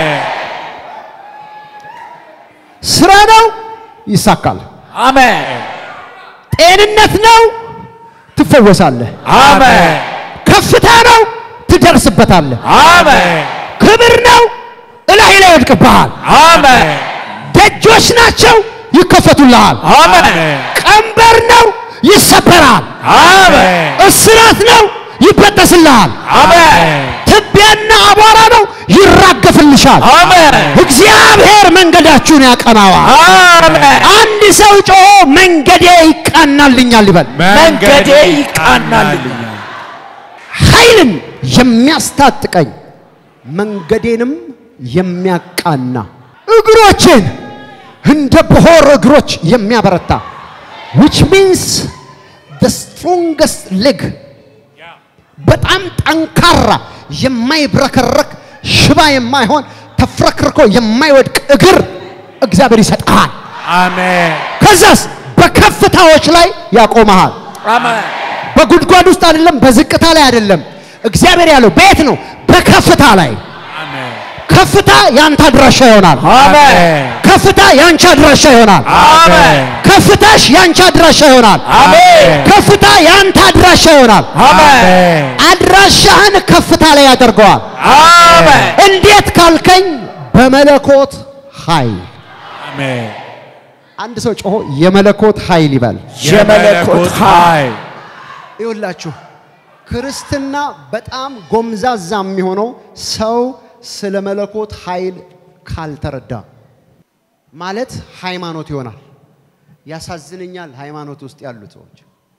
ስራ ነው ይሳካል። አሜን ጤንነት ነው ትፈወሳለህ። አሜን ከፍታ ነው ትደርስበታለህ። አሜን ክብር ነው እላይ ላይ ይወድቅብሃል። አሜን ደጆች ናቸው ይከፈቱልሃል። አሜን ቀንበር ነው ይሰበራል። አሜን እስራት ነው ይበጠስልሃል። አሜን ትቢያና አቧራ ነው ይራገፍልሻል። አሜን እግዚአብሔር መንገዳችሁን ያቀናዋል። አሜን አንድ ሰው ጮሆ መንገዴ ይቃናልኛል ይበል። መንገዴ ይቃናልኛል። ኃይልን የሚያስታጥቀኝ መንገዴንም የሚያቃና እግሮችን እንደ ብሆር እግሮች የሚያበረታ which means the strongest leg በጣም ጠንካራ የማይብረከረክ ሽባ የማይሆን ተፍረክርኮ የማይወድቅ እግር እግዚአብሔር ይሰጥሃል። አሜን ከዛስ በከፍታዎች ላይ ያቆመሃል። አሜን በጉድጓድ ውስጥ አይደለም፣ በዝቅታ ላይ አይደለም። እግዚአብሔር ያለው በየት ነው? በከፍታ ላይ። አሜን ከፍታ ያንተ አድራሻ ይሆናል። አሜን ከፍታ ያንቺ አድራሻ ይሆናል። አሜን ከፍታሽ ያንቺ አድራሻ ይሆናል። አሜን ከፍታ ያንተ አድራሻ ይሆናል። አሜን አድራሻህን ከፍታ ላይ ያደርገዋል። አሜን እንዴት ካልከኝ በመለኮት ኃይል። አሜን አንድ ሰው ጮሆ የመለኮት ኃይል ይበል። የመለኮት ኃይል ይኸውላችሁ ክርስትና በጣም ጎምዛዛ የሚሆነው ሰው ስለ መለኮት ኃይል ካልተረዳ ማለት ሃይማኖት ይሆናል። ያሳዝነኛል። ሃይማኖት ውስጥ ያሉት ሰዎች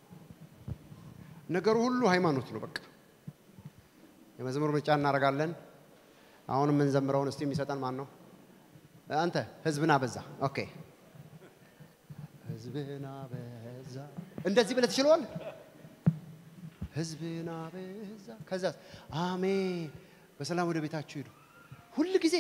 ነገሩ ሁሉ ሃይማኖት ነው። በቃ የመዝሙር ምርጫ እናደርጋለን። አሁን የምንዘምረውን እስቲ የሚሰጠን ማን ነው? አንተ ህዝብን አበዛ። ኦኬ ህዝብን አበዛ። እንደዚህ ብለህ ትችለዋል። ህዝብን አበዛ። ከዛ አሜን፣ በሰላም ወደ ቤታችሁ ሂዱ። ሁል ጊዜ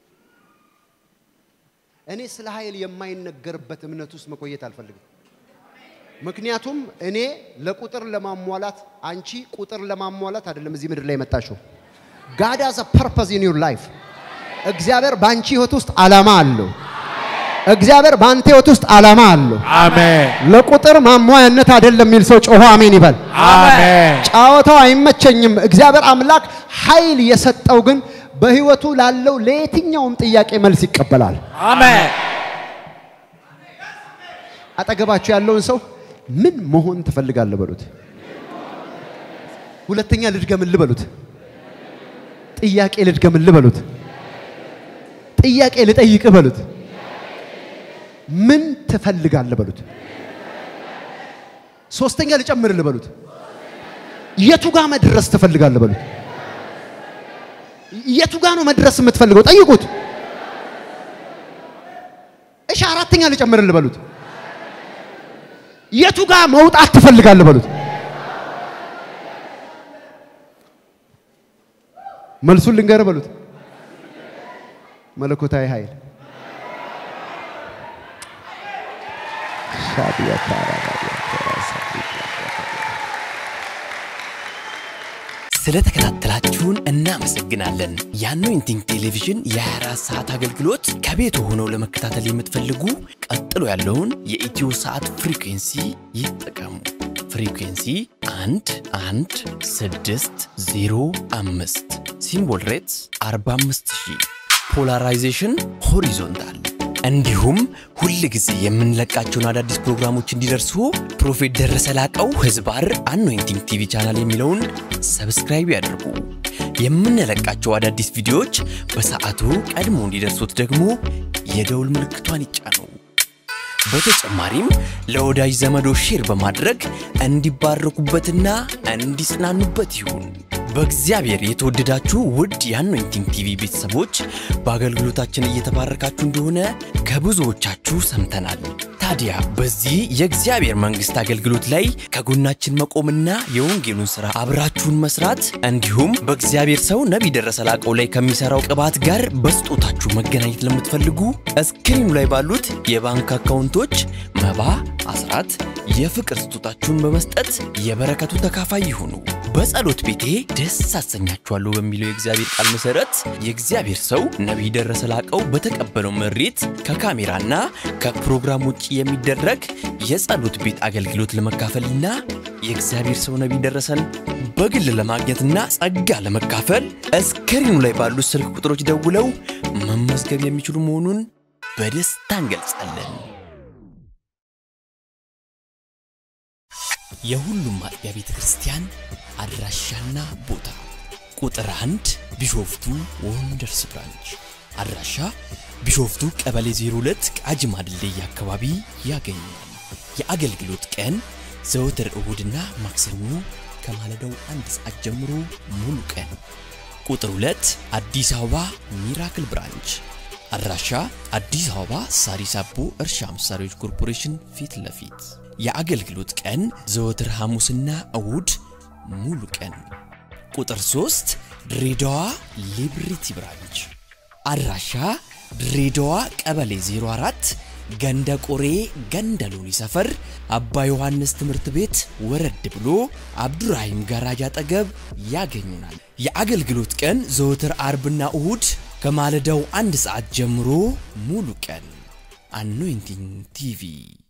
እኔ ስለ ኃይል የማይነገርበት እምነት ውስጥ መቆየት አልፈልግም። ምክንያቱም እኔ ለቁጥር ለማሟላት አንቺ ቁጥር ለማሟላት አይደለም እዚህ ምድር ላይ የመጣሽው። ጋድ ሃዝ አ ፐርፐዝ ኢን ዩር ላይፍ። እግዚአብሔር በአንቺ ህይወት ውስጥ ዓላማ አለው። እግዚአብሔር በአንተ ህይወት ውስጥ ዓላማ አለው። አሜን ለቁጥር ማሟያነት አይደለም የሚል ሰው ጮሆ አሜን ይበል። አሜን ጨዋታው አይመቸኝም። እግዚአብሔር አምላክ ኃይል የሰጠው ግን በህይወቱ ላለው ለየትኛውም ጥያቄ መልስ ይቀበላል። አሜን አጠገባችሁ ያለውን ሰው ምን መሆን ትፈልጋለህ በሉት። ሁለተኛ ልድገምልህ በሉት። ጥያቄ ልድገምልህ በሉት። ጥያቄ ልጠይቅህ በሉት። ምን ትፈልጋለህ በሉት። ሶስተኛ ልጨምርልህ በሉት። የቱ ጋር መድረስ ትፈልጋለህ በሉት። የቱ ጋ ነው መድረስ የምትፈልገው? ጠይቁት። እሺ አራተኛ ልጨምርልህ በሉት። የቱ ጋ መውጣት ትፈልጋለህ በሉት። መልሱን ልንገርህ በሉት። መለኮታዊ ኃይል ስለተከታተላችሁን እናመሰግናለን። የአኖይንቲንግ ቴሌቪዥን የ24 ሰዓት አገልግሎት ከቤት ሆነው ለመከታተል የምትፈልጉ ቀጥሎ ያለውን የኢትዮ ሰዓት ፍሪኩንሲ ይጠቀሙ። ፍሪኩንሲ 1 1 6 0 5 ሲምቦል ሬትስ 45000 ፖላራይዜሽን ሆሪዞንታል እንዲሁም ሁል ጊዜ የምንለቃቸውን አዳዲስ ፕሮግራሞች እንዲደርሱ ፕሮፌት ደረሰ ላቀው ህዝባር አኖይንቲንግ ቲቪ ቻናል የሚለውን ሰብስክራይብ ያድርጉ። የምንለቃቸው አዳዲስ ቪዲዮዎች በሰዓቱ ቀድሞ እንዲደርሱት ደግሞ የደውል ምልክቷን ይጫኑ። በተጨማሪም ለወዳጅ ዘመዶ ሼር በማድረግ እንዲባረኩበትና እንዲጽናኑበት ይሁን። በእግዚአብሔር የተወደዳችሁ ውድ የአኖይንቲንግ ቲቪ ቤተሰቦች በአገልግሎታችን እየተባረካችሁ እንደሆነ ከብዙዎቻችሁ ሰምተናል። ታዲያ በዚህ የእግዚአብሔር መንግሥት አገልግሎት ላይ ከጎናችን መቆምና የወንጌሉን ሥራ አብራችሁን መስራት እንዲሁም በእግዚአብሔር ሰው ነቢይ ደረሰ ላቀው ላይ ከሚሠራው ቅባት ጋር በስጦታችሁ መገናኘት ለምትፈልጉ እስክሪኑ ላይ ባሉት የባንክ አካውንቶች መባ፣ አስራት፣ የፍቅር ስጦታችሁን በመስጠት የበረከቱ ተካፋይ ይሁኑ። በጸሎት ቤቴ ደስ አሰኛችኋለሁ በሚለው የእግዚአብሔር ቃል መሰረት የእግዚአብሔር ሰው ነቢይ ደረሰ ላቀው በተቀበለው መሬት ከካሜራና ከፕሮግራም ውጭ የሚደረግ የጸሎት ቤት አገልግሎት ለመካፈልና የእግዚአብሔር ሰው ነቢይ ደረሰን በግል ለማግኘትና ጸጋ ለመካፈል እስክሪኑ ላይ ባሉት ስልክ ቁጥሮች ደውለው መመዝገብ የሚችሉ መሆኑን በደስታ እንገልጻለን። የሁሉም አጥቢያ ቤተ ክርስቲያን አድራሻና ቦታ ቁጥር አንድ ቢሾፍቱ ወንደርስ ብራንች አድራሻ ቢሾፍቱ ቀበሌ 02 ቃጂማ ድልድይ አካባቢ ያገኛል። የአገልግሎት ቀን ዘወትር እሁድና ማክሰኞ ከማለዳው አንድ ሰዓት ጀምሮ ሙሉ ቀን። ቁጥር 2 አዲስ አበባ ሚራክል ብራንች አድራሻ አዲስ አበባ ሳሪስ አቦ እርሻ መሳሪያዎች ኮርፖሬሽን ፊት ለፊት የአገልግሎት ቀን ዘወትር ሐሙስና እሁድ ሙሉ ቀን። ቁጥር 3 ድሬዳዋ ሊብሪቲ ብራንች አድራሻ ድሬዳዋ ቀበሌ 04 ገንደ ቆሬ ገንደ ሎኒ ሰፈር አባ ዮሐንስ ትምህርት ቤት ወረድ ብሎ አብዱራሂም ጋራጅ አጠገብ ያገኙናል። የአገልግሎት ቀን ዘወትር አርብና እሁድ ከማለዳው አንድ ሰዓት ጀምሮ ሙሉ ቀን። አኖይንቲንግ ቲቪ